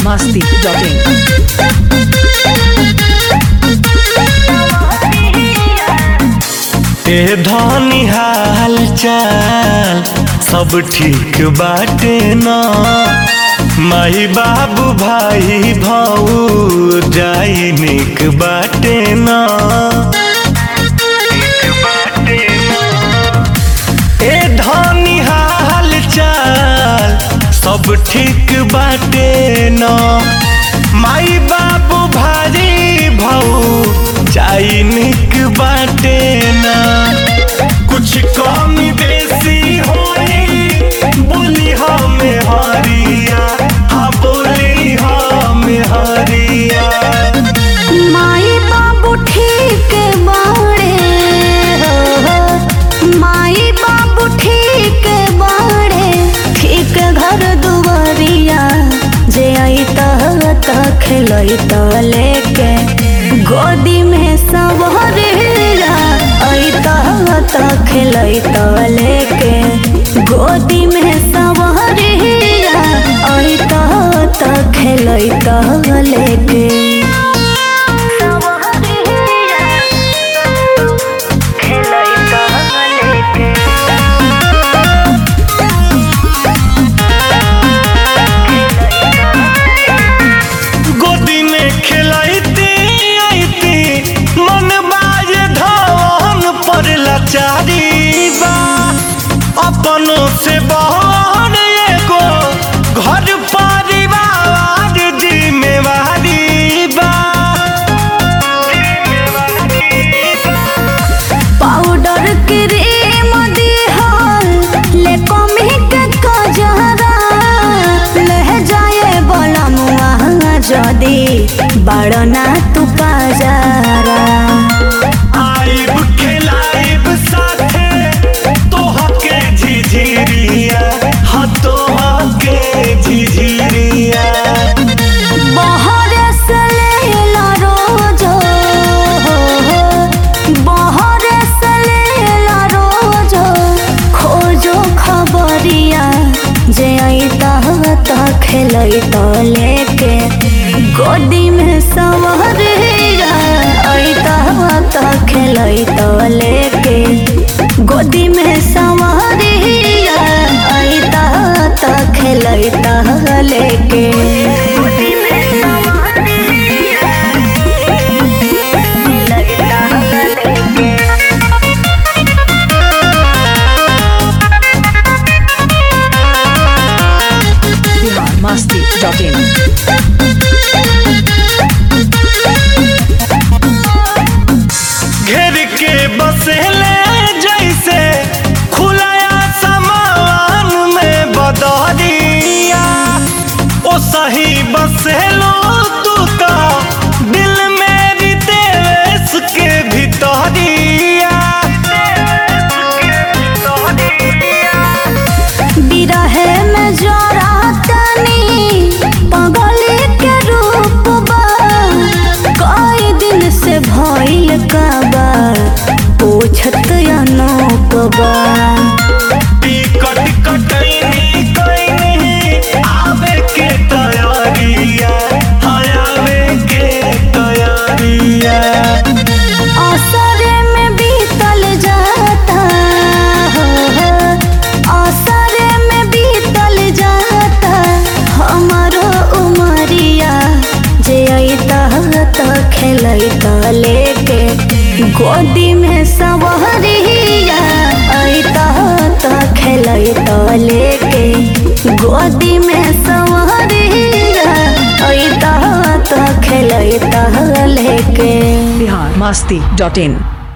masti.in. ए धनी हाल चाल सब ठीक बाटे न माई बाबू भाई भाऊ जाई निक बाटे न ए धनी हाल चाल सब ठीक बाटे न माई बाबू भाई भाऊ जाई निक बाटे न कुछ कमी बेसी होई बोली हमें हरिया हाँ बोली हमें हरिया माई बाबू ठीक बाड़े हो माई बाबू ठीक बाड़े ठीक घर दुआरिया जे आई त खेलई त लेके गोदी में सवरिया आई त खेलई त लेके गोदी में सवरिया आई त खेलई त लेके गोदी में खिलाइती आईती मन बाज धवन पर लाचारी बा अपनों से बहन एगो घर परिवार जिम्मेवारी बा पाउडर क्रीम दिहल ले कमी के कजरा ले जाए बला मुआ जदी बड़ना तू पाजारा आइब खिलाइब साथे तोहके झिझिरिया हाँ तोहके झिझिरिया बहर से लेला रोजो बहर से लेला रोजो खोजो खबरिया जे अइता त खेलई त लेके गोदी में सवरिया अइता त खेलई त लेके गोदी में सवरिया अइता त खेलई त लेके गोदी में सवरिया खेलई त लेके Bihar masti.in. घेर के बसेले जैसे खुलाया समान में बदरिया ओ सही बसेलो तू तो दिल मेरी देश के भितरिया बिरहे में जरा तनी पगली के रूप बा कई दिन से भइल का बा पूछत अनूप बा टिकट कटैनी कैनी आवे के तैयारिया हाँ आवे के तैयारिया असरे में बीतल जाता असरे में बीतल जाता हमारो उमरिया जे अइता त खेलई त लेके गोदी में सवरिया अइता त खेलई त लेके गोदी में सवरिया अइता त खेलई त लेके Bihar masti.in.